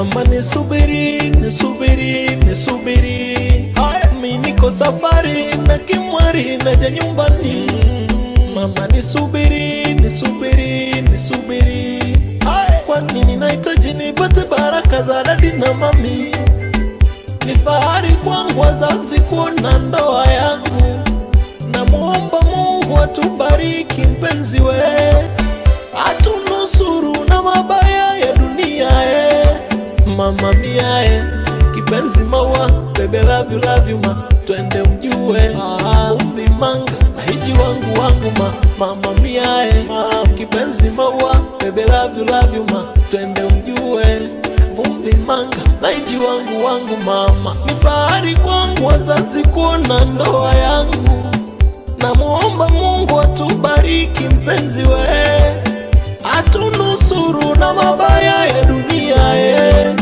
Mama nisubiri, nisubiri, nisubiri. Haya, mi niko safari na kimwari naja nyumbani. Mama nisubiri, nisubiri, nisubiri. Haya, kwani ninahitaji nipate baraka za dadi na mami. Ni fahari kwangu wazazi kuona ndoa yangu. Namuomba Mungu atubariki mpenzi we, atunusuru na mabaya ya dunia e. Mama mia e, kipenzi maua, bebe love you love you ma, twende mjue umbi manga na hiji wangu wangu ma, mama mia e, kipenzi maua, bebe love you love you ma, twende mjue vumbi manga na hiji wangu wangu mama, ni fahari kwangu wazazi kuona ndoa yangu Namuomba Mungu atubariki mpenzi we, atunusuru na mabaya ya dunia e.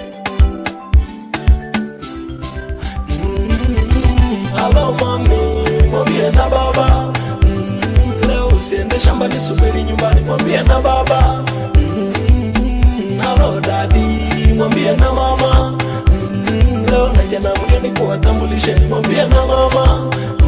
Halo mami, mwambie na baba Mm, leo usiende shambani, subiri nyumbani, mwambie na baba Mm, Halo dadi, mwambie na mama Mm, leo naja na mgeni kuwatambulishe, mwambie na mama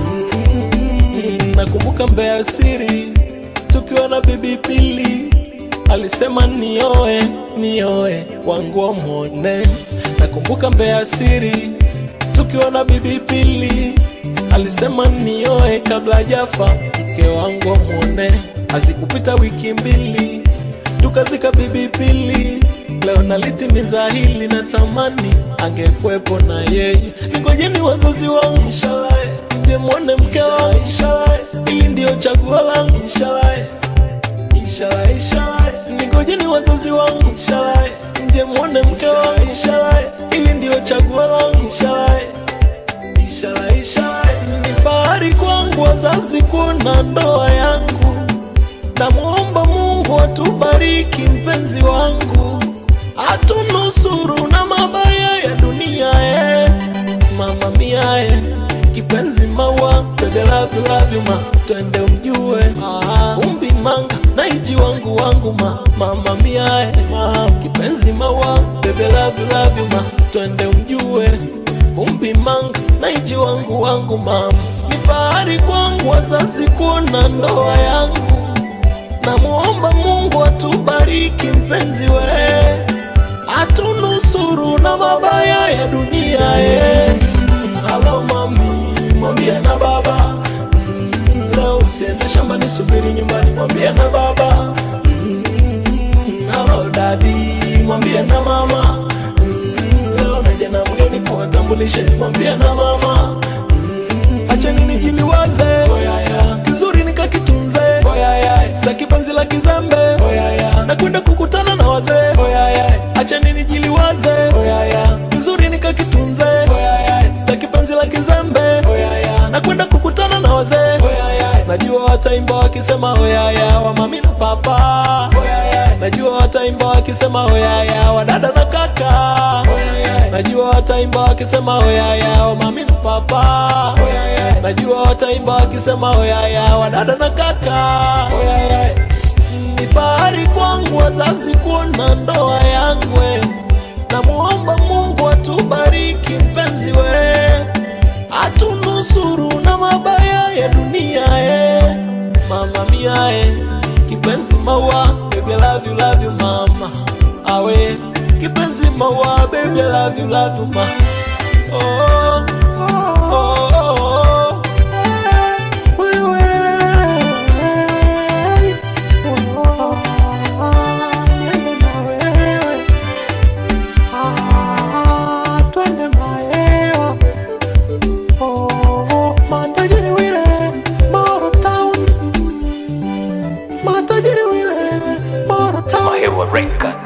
Mm, nakumbuka Mbeya siri tukiwa na bibi Pili alisema nioe nioe wangu wamwone. Nakumbuka Mbeya siri tukiwa na bibi Pili alisema nioe kabla jafa mke wangu wamwone. Hazikupita wiki mbili tukazika bibi Pili. Leo nalitimiza hili, natamani angekwepo na yeye. Ningojeni wazazi wangu inshallah, mje mwone mke wangu inshallah, ili ndio chaguo langu inshallah, inshallah, inshallah. Ningojeni wazazi wangu inshallah, mje mwone mke wangu inshallah, ili ndio chaguo langu inshallah, inshallah, inshallah. Ni fahari kwangu wazazi kuona ndoa yangu Namuomba Mungu atubariki mpenzi wangu, atunusuru na mabaya ya dunia e. Mama mia e, kipenzi maua, bebe love you love you ma, twende mjue umbi manga na iji wangu wangu ma, mama mia e, kipenzi maua, bebe love you love you ma, twende mjue umbi manga na iji wangu wangu mama, ni fahari kwangu wazazi kuona ndoa yangu Namuomba Mungu atubariki mpenzi we, atunusuru na mabaya ya dunia e. Halo mami, mwambie na baba Mm, leo usiende shambani, subiri nyumbani, mwambie na baba Mm, Halo dadi, mwambie na mama Mm, leo naja na mgeni kuwatambulishe, mwambie na mama Mm, acheni nijiliwaze kizuri nikakitunze sitaki penzi la kizembe nakwenda kukutana na wazee acheni nijiliwaze kizuri nikakitunze sitaki penzi la kizembe nakwenda kukutana na wazee najua wataimba wakisema oyaya wamami na papa najua wataimba wakisema oyaya wadada na kaka najua wataimba wakisema oyaya wamami na papa najua wataimba wakisema oyaya wadada na kaka ni fahari kwangu wazazi kuona ndoa yangu we. namuomba mungu atubariki mpenzi we atunusuru na mabaya ya dunia e. mama mia e. kipenzi maua baby I love you love you mama awe kipenzi maua baby I love you love you ma oh, oh, oh, oh. Wewe. Mahewa Record.